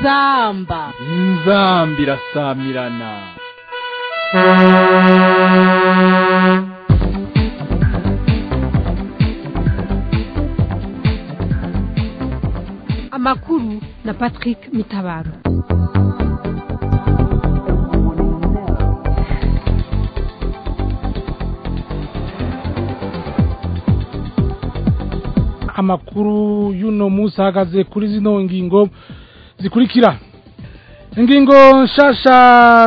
inzamba inzambi irasamirana amakuru na patrick mitabaro amakuru y'uno munsi ahagaze kuri zino ngingo zikurikira ingingo nshasha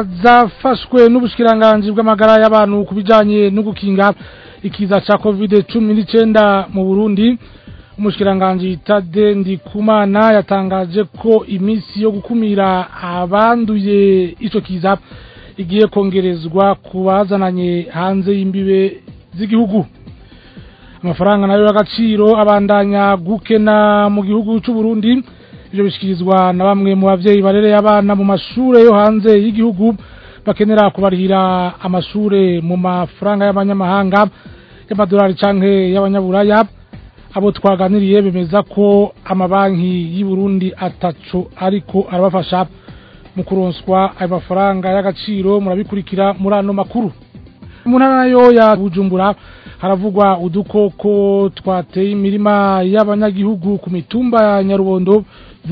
zafashwe n'ubushikiranganji bw'amagara y'abantu ku bijanye no gukinga ikiza ca covid cumi n'icenda mu burundi umushikiranganji tade ndikumana yatangaje ko iminsi yo gukumira abanduye ico kiza igiye kongerezwa ku bazananye hanze y'imbibe z'igihugu amafaranga nayo y'agaciro abandanya gukena mu gihugu cy'u Burundi ibyo bishikirizwa na bamwe mu bavyeyi barereye abana mu mashure yo hanze y'igihugu bakenera kubarihira amashure mu mafaranga y'abanyamahanga y'amadolari canke y'abanyaburaya abo twaganiriye bemeza ko amabanki y'i Burundi ataco ariko arabafasha mu kuronswa ayo mafaranga y'agaciro murabikurikira muri ano makuru mu ntara nayo ya Bujumbura haravugwa udukoko twateye imirima y'abanyagihugu ku mitumba ya Nyarubondo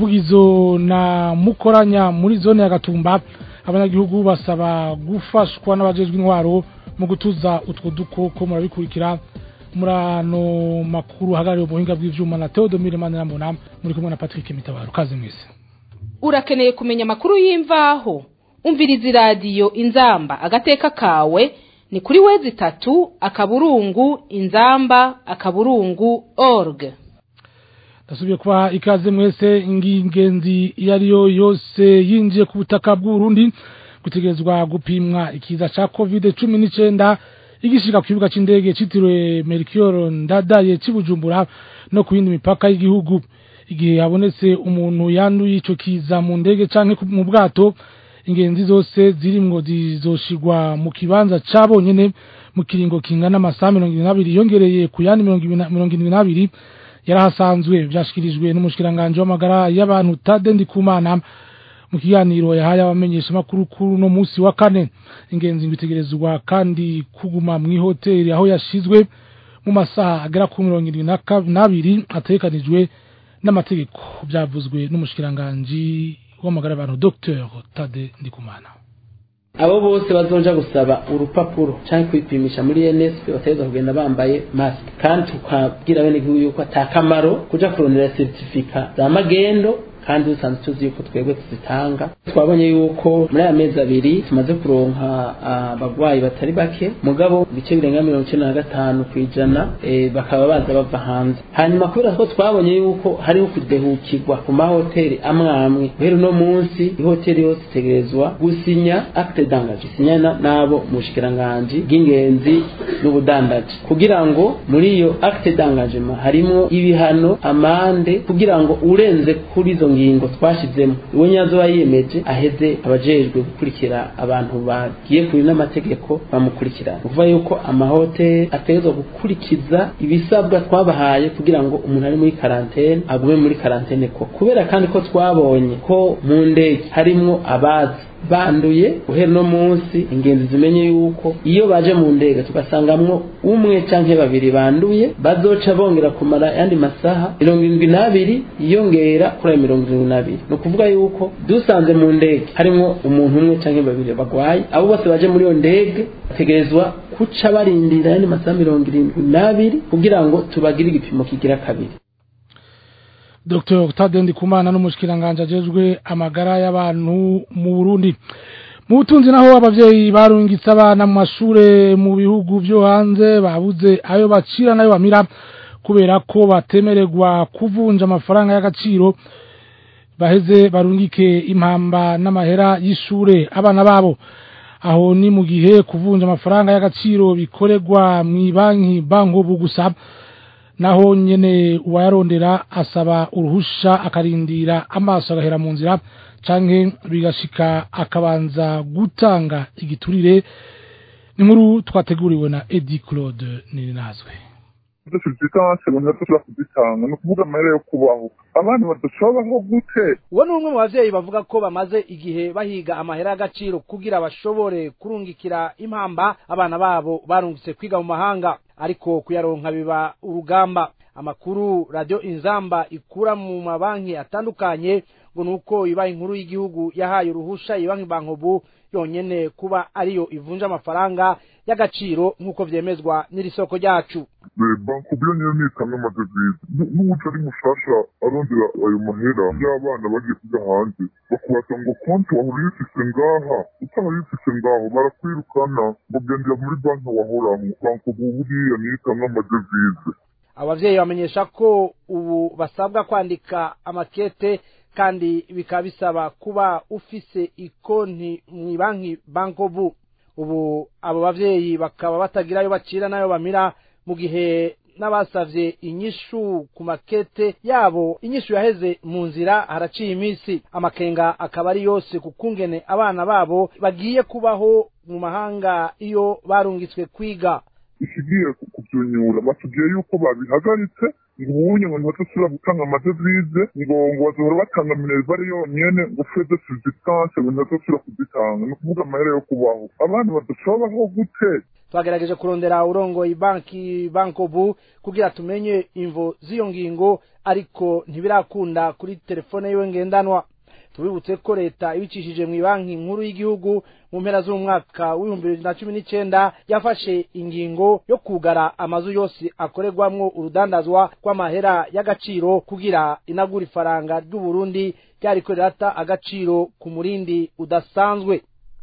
Vugizo na Mukoranya muri zone ya Gatumba abanyagihugu basaba gufashwa n'abajejwe intwaro mu gutuza utwo dukoko murabikurikira muri ano makuru hagarariye ubuhinga bw'ivyuma na Theodomire Manirambona muri kumwe na Patrick Mitabaro kaze mwese urakeneye kumenya amakuru y'imvaho umviriza iradiyo inzamba agateka kawe ni kuri wezi tatu akaburungu inzamba akaburungu org ndasubiye kuba ikaze mwese ingingenzi iyo ariyo yose yinjiye ku butaka bw'urundi gutegerezwa gupimwa ikiza ca covid cumi n'icenda igishika ku kibuga c'indege citiriwe mercure ndadaye c'ibujumbura no ku yindi mipaka y'igihugu igihe habonetse umuntu yanduye ico kiza mu ndege canke mu bwato ingenzi zose zirimwo zizoshigwa mu kibanza cabonyene mu kiringo kingana amasaha mirongo ibiri n'abiri yongereye ku yandi mirongo ibiri n'abiri yarahasanzwe vyashikirijwe n'umushikiranganji w'amagara y'abantu Tade Ndikumana mu kiganiro yahaye abamenyesha makuru kuri no musi wa kane ingenzi ngitegerezwa kandi kuguma mu hoteli aho yashizwe mu masaha agera ku mirongo irindwi n'abiri ategekanijwe n'amategeko byavuzwe n'umushikiranganji w'amagara y'abantu Dr Tade Ndikumana abo bose bazoja gusaba urupapuro canke kwipimisha muri NSP bategezwa kugenda bambaye mask kandi tukabwira bene gihugu yuko atakamaro kuja kurondera certificat za magendo kandi dusanzwe tuzi yuko twebwe tuzitanga twabonye yuko muri aya mezi abiri tumaze kuronka abagwayi batari bake mugabo ibice birenga mirongo icenda na gatanu kw'ijana bakaba baza bava hanze hanyuma kubera ko twabonye yuko hariho kudehukirwa ku mahoteli amwe amwe guhera uno munsi ihoteli yose itegerezwa gusinya acte d'engagement isinyana n'abo mu bushikiranganji bw'ingenzi n'ubudandaji kugira ngo muri iyo acte d'engagement harimo ibihano amande kugira ngo urenze kuri izo ngingo twashizemo iwe nyazo yiyemeje aheze abajejwe gukurikira abantu bagiye kuri n'amategeko bamukurikirana kuvuga yuko amahoteli ategerezwa gukurikiza ibisabwa twabahaye kugira ngo umuntu ari muri karantene agume muri karantene ko kubera kandi ko twabonye ko mu ndege harimwo abazi banduye guhera no munsi ingenzi zimenye yuko iyo baje mu ndege tugasangamwo umwe canke babiri banduye bazoca bongera kumara yandi masaha mirongo irindwi n'abiri yiyongera kuri ayo mirongo irindwi n'abiri ni ukuvuga yuko dusanze mu ndege harimwo umuntu umwe canke babiri bagwaye abo bose baje muri iyo ndege bategerezwa kuca barindira yandi masaha mirongo irindwi n'abiri kugira ngo tubagire igipimo kigira kabiri Dr. Tade Ndikumana n'umushikiranganje ajejwe amagara y'abantu mu Burundi mu butunzi naho abavyeyi barungitse abana mu mashure mu bihugu byo hanze babuze ayo bacira nayo bamira kubera ko batemererwa kuvunja amafaranga y'agaciro baheze barungike impamba n'amahera y'ishure abana babo aho ni mu gihe kuvunja amafaranga y'agaciro bikorerwa mu banki bankobu gusa naho nyene uwayarondera asaba uruhusha akarindira amaso agahera mu nzira canke bigashika akabanza gutanga igiturire ni nkuru twateguriwe na Eddie Claude Nininazwe zitanse abantu badashobora kuzitanga ni ukuvuga amahera yo kubaho abantu badashobaho gute uwo ni umwe mu bavyeyi bavuga ko bamaze igihe bahiga amahera y'agaciro kugira bashobore kurungikira impamba abana babo barungitse kwiga mu mahanga ariko kuyaronka biba urugamba amakuru radio inzamba ikura mu mabanki atandukanye ngo nuko ibanki nkuru y'igihugu yahaye uruhusha ibanki bankobu yonyene kuba ariyo ivunja amafaranga y'agaciro nk'uko vyemezwa n'iri soko ryacu banki ubu nyine nitanga amadevize n'uburyo ari mushasha arondera ayo mahera y'abana bagiye kujya hanze bakubaza ngo konti wahora uyifise ngaha utaba uyifise ngaho barakwirukana ngo gendera muri banki wahoraho banki ubu buriya nitanga amadevize abavyeyi bamenyesha ko ubu basabwa kwandika amakete kandi bikaba bisaba kuba ufise ikonti mw'ibanki bankobu ubu abo bavyeyi bakaba batagira ayo bacira n'ayo bamira mu gihe n'abasavye inyishu ku makete yabo inyishu yaheze mu nzira haraciye iminsi amakenga akaba ari yose kukungene abana babo bagiye kubaho mu mahanga iyo barungitswe kwiga ikigiye kuvyunyura batubwiye yuko babihagaritse ngo ubunye ngo ntibadasubira gutanga amadevize ngo ngo bazohora batanga minerivare yonyene ngo fede subsistance ngo ntibadasubira kuzitanga ni ukuvuga amahera yo kubaho abantu badashobaho gute twagerageje kurondera urongoye banki bankobu kugira tumenye imvo z'iyo ngingo ariko ntibirakunda kuri telefone yiwe ngendanwa tubibutse ko leta ibicishije mu banki nkuru y'igihugu mu mpera z'umwaka w'ibihumbi bibiri na cumi n'icenda yafashe ingingo yo kugara amazu yose akorerwamwo urudandazwa rw'amahera y'agaciro kugira inagura ifaranga ry'uburundi ryariko rirata agaciro ku murindi udasanzwe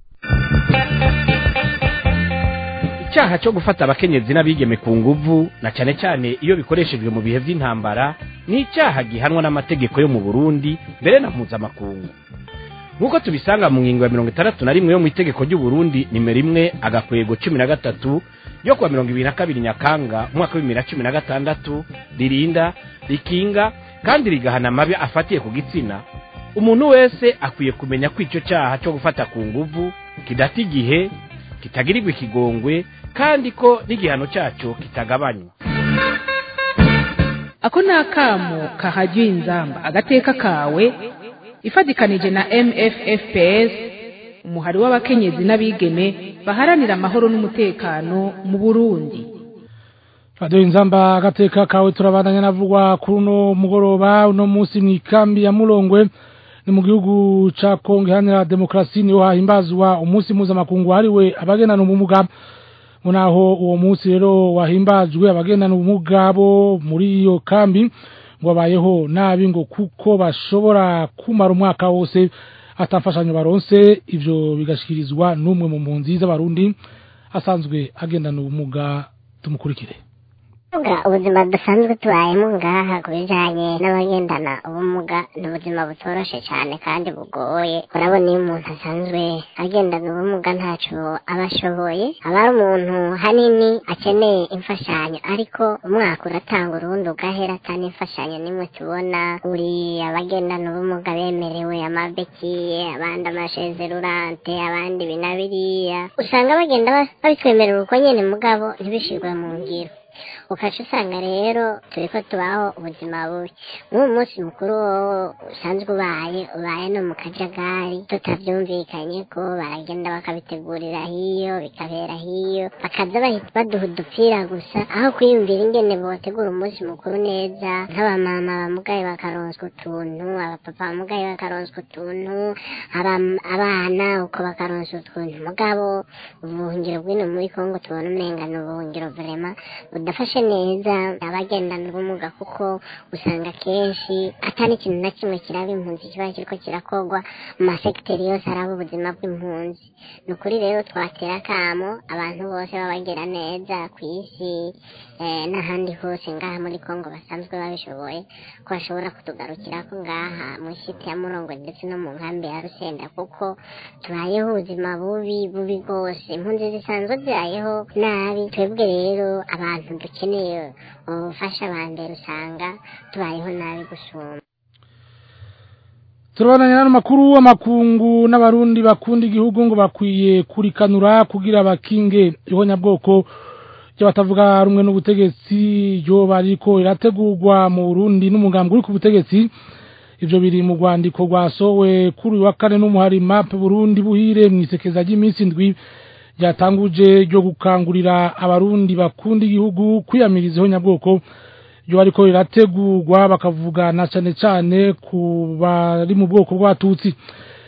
icyaha cyo gufata abakenyezi n'abigeme ku nguvu na cyane cyane iyo bikoreshejwe mu bihe by'intambara ni icyaha gihanwa n'amategeko yo mu burundi mbere na mpuzamakungu nk'uko tubisanga mu ngingo ya mirongo itandatu na rimwe yo mu itegeko ry'uburundi nimero imwe agakwego cumi na gatatu yo kuwa mirongo ibiri na kabiri nyakanga umwaka w'ibibiri na cumi na gatandatu ririnda rikinga kandi rigahana amabi afatiye ku gitsina umuntu wese akwiye kumenya ko icyo cyaha cyo gufata ku nguvu kidata igihe kitagirirwa ikigongwe kandi ko n'igihano cyacyo kitagabanywa ako ni akamo kahajyiye inzamba agateka kawe ifatikanije na mffps umuhari w'abakenyezi n'abigeme baharanira amahoro n'umutekano mu burundi radiyo inzamba agateka kawe turabandanya navugwa kuri uno mugoroba uno munsi mu ikambi ya murongwe ni mu gihugu ca kongo iharanira demokarasi niho hahimbazwa umunsi mpuzamakungu wahariwe abagendana ubumuga munaho uwo munsi rero wahimbajwe abagendana ubumuga bo muri iyo kambi ngo babayeho nabi ngo kuko bashobora kumara umwaka wose atamfashanyo baronse ivyo bigashikirizwa n'umwe mu mpunzi z'abarundi asanzwe agendana ubumuga tumukurikire ubuzima dusanzwe tubayemo ngaha ku bijyanye n'abagendana ubumuga ni ubuzima butoroshe cyane kandi bugoye urabona iyo umuntu asanzwe agendana ubumuga ntacyo aba ashoboye aba ari umuntu hanini akeneye imfashanyo ariko umwaka uratanga urundi ugahera atari imfashanyo nimwe tubona uri abagendana ubumuga bemerewe amabekiye abandi amashezerurante abandi binabiriya usanga bagenda babitwemerera uko nyine mugabo ntibishirwe mu ngiro ukaca usanga rero turi ko tubaho ubuzima bubi nk'uwo munsi mukuru wowe usanzwe ubaye ubaye no mu kajagari tutabyumvikanye ko baragenda bakabitegurira hiyo bikabera hiyo bakaza bahita baduha udupira gusa aho kwiyumvira ingene botegura umunsi mukuru neza nk'abamama bamugaye bakaronswa utuntu abapapa bamugaye bakaronswa utuntu abana uko bakaronswa utuntu mugabo ubuhungiro bw'ino muri kongo tubona umenga ni ubuhungiro vrema budafashe neza abagendana ubumuga kuko usanga kenshi atari ikintu na kimwe kiraba impunzi kiba kiriko kirakogwa mu masekiteri yose araba ubuzima bw'impunzi ni ukuri rero twatera akamo abantu bose babagira neza ku isi n'ahandi hose ngaha muri kongo basanzwe babishoboye ko bashobora kutugarukirako ngaha mu ishiti ya murongo ndetse no mu nkambi ya rusenda kuko tubayeho ubuzima bubi bubi rwose impunzi zisanzwe zibayeho nabi twebwe rero abantu dukeneye ubufasha ba mbere usanga tubayeho nabi gusumba turabandanya n'amakuru amakungu n'abarundi bakunda igihugu ngo bakwiye kurikanura kugira bakinge ihonyabwoko ry'abatavuga rumwe n'ubutegetsi ryo bariko irategurwa mu Burundi n'umugambi uri ku butegetsi ivyo biri mu rwandiko rwasowe kuri wa kane n'umuhari map Burundi buhire mwisekeza ry'iminsi indwi ryatanguje ryo gukangurira abarundi bakunda igihugu kwiyamirizaho nyabwoko ryo ariko rirategurwa bakavugana cyane cyane ku bari mu bwoko bw'abatutsi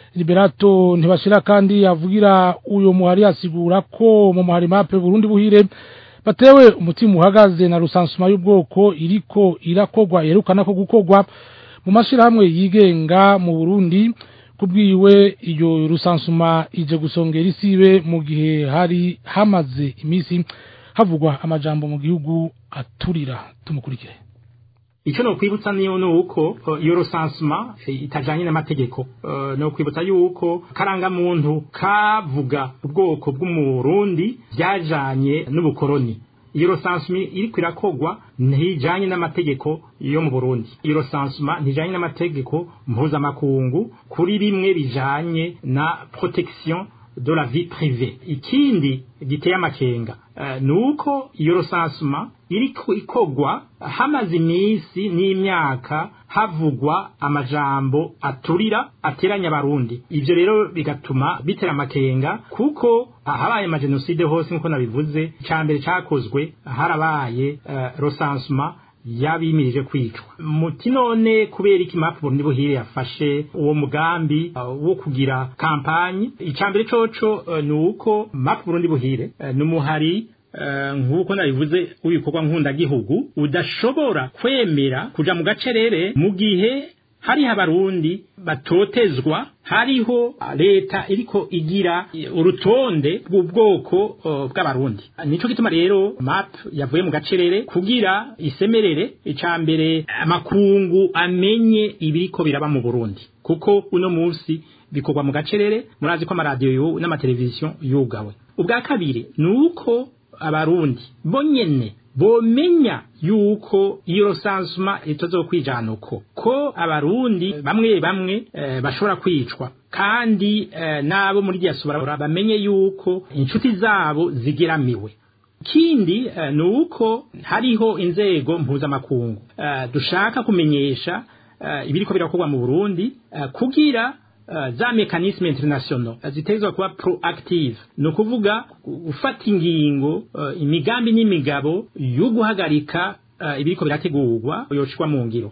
liberato ntibashira kandi yavugira uyo muhari asigura ko mu muhari mape Burundi buhire batewe umutima uhagaze na rusansuma y'ubwoko iriko irakogwa yerukana ko gukogwa mu mashirahamwe yigenga mu Burundi kubwiwe iyo rusansuma ije gusongera isibe mu gihe hari hamaze imisi havugwa amajambo mu gihugu aturira tumukurikire icyo no kwibutsa niyo nuko iyo rusansuma itajanye n'amategeko no kwibutsa yuko karangamuntu kavuga ubwoko bw'umurundi byajanye n'ubukoroni iyo rusansuma iri kwirakogwa ntijanye n'amategeko yo mu Burundi iyo rusansuma ntijanye n'amategeko mpuzamakungu kuri bimwe bijanye na protection de la vie privée ikindi giteye amakenga uh, nuko iyo rusansuma iri ikogwa hamaze iminsi n'imyaka havugwa amajambo aturira ateranya abarundi ivyo rero bigatuma bitera amakenga kuko habaye amajenoside hose nk'uko nabivuze icya mbere cyakozwe harabaye uh, rusansuma yabimirije kwicwa muti none kubera iki mapu Burundi buhire yafashe uwo mugambi uh, wo kugira kampanye icambere coco uh, nuko mapu Burundi buhire uh, numuhari nk'uko nabivuze w'ibikorwa nk'undagihugu udashobora kwemera kuja mu gacerere mu gihe hariho abarundi batotezwa hariho leta iriko igira urutonde rw'ubwoko bw'abarundi nico gituma rero map yavuye mu gacerere kugira isemerere icambere amakungu amenye ibiriko biraba mu Burundi kuko uno munsi bikorwa mu gacerere murazi ko amaradiyo n'amateleviziyo yugawe ubwa kabiri nuko abarundi bonyene bomenya yuko iyo rusansuma itazokwijana uko ko abarundi bamwe bamwe e, bashobora kwicwa kandi e, nabo muri diaspora bamenye yuko inshuti zabo zigeramiwe kindi e, nuko hariho inzego mpuzamakungu e, dushaka kumenyesha e, ibiriko birakorwa mu Burundi e, kugira Uh, za mekanisme international uh, zitezwa kuba proactive no kuvuga gufata ingingo uh, imigambi n'imigabo yo guhagarika ibiriko birategurwa yoshikwa mu ngiro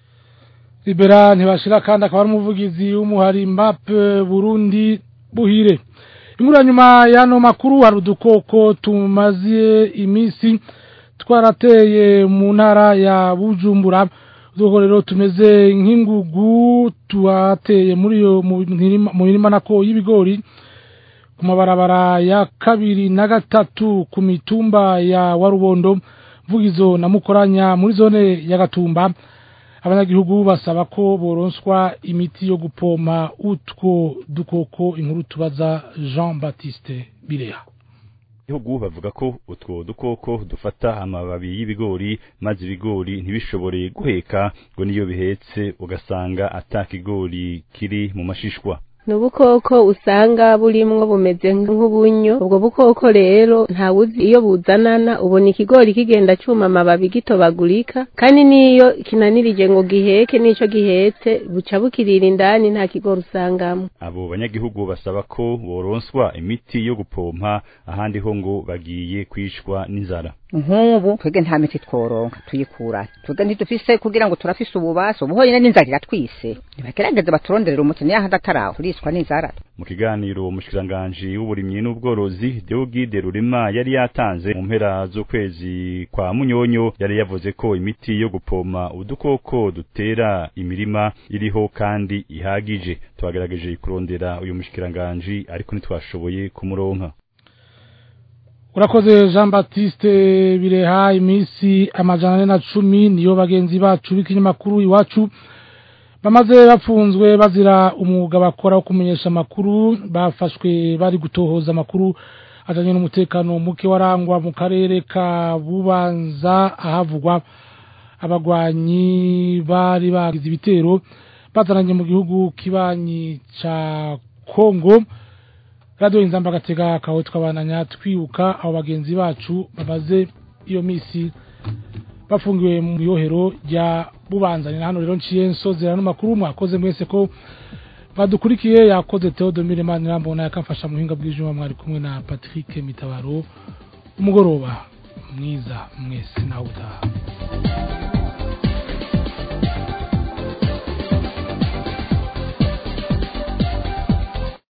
Libera ntibashira kandi akaba ari umuvugizi w'umuhari Mbappe Burundi buhire inkuru nyuma yano makuru hari udukoko tumaze imisi twarateye mu ntara ya Bujumbura udukoko rero tumeze nk'ingugu tuhateye muri iyo mu mirima nako y'ibigori ku mabarabara ya kabiri na gatatu ku mitumba ya warubondo mvugizo na mukoranya muri zone ya gatumba abanyagihugu basaba ko boronswa imiti yo gupompa utwo dukoko inkuru tubaza Jean Baptiste Bireha gihugu bavuga ko utwo dukoko dufata amababi y'ibigori maze ibigori ntibishobore guheka ngo niyo bihetse ugasanga atakigori kiri mu mashishwa ni ubukoko usanga burimwo bumeze nk'ubunyo ubwo bukoko rero ntawuzi iyo buzanana ubona ikigori kigenda cuma amababi gitobagurika kandi niyo kinanirije ngo giheke nico gihetse buca bukirira indani nta kigori usangamo abo banyagihugu basaba ko boronswa imiti yo gupompa ahandi ho ngo bagiye kwishwa n'inzara nk'ubu twebwe nta miti tworonka tuyikura twebwe ntidufise kugira ngo turafise ububasha ubu honyine n'inzara iratwise ntibagerageze baturonderera umuti niyo ahandi ataraho turiswa n'inzara mu kiganiro umushikiranganji w'uburimyi n'ubworozi Deogide Rurema yari yatanze mu mpera z'ukwezi kwa Munyonyo yari yavuze ko imiti yo gupoma udukoko dutera imirima iriho kandi ihagije twagerageje kurondera uyu mushikiranganji ariko ntitwashoboye kumuronka urakoze jean batiste bireha iminsi amajana ane na cumi niyo bagenzi bacu b'ikinyamakuru iwacu bamaze bapfunzwe bazira umwuga bakora wo kumenyesha amakuru bafashwe bari gutohoza amakuru ajanye n'umutekano muke warangwa mu karere ka bubanza ahavugwa abagwanyi bari bagize ibitero bazananye mu gihugu kibanyi ca kongo radiyo inzamba agatega kawe twabananya twibuka abo bagenzi bacu bamaze iyo misi bafungiwe mu iyohero rya bubanzanira hano rero nciye nsozera n'amakuru mwakoze mwese ko badukurikiye yakoze Theodomire Manirambona yakamfasha mu buhinga bw'ijuma mwari kumwe na Patrick Mitabaro umugoroba mwiza mwese nawe utaha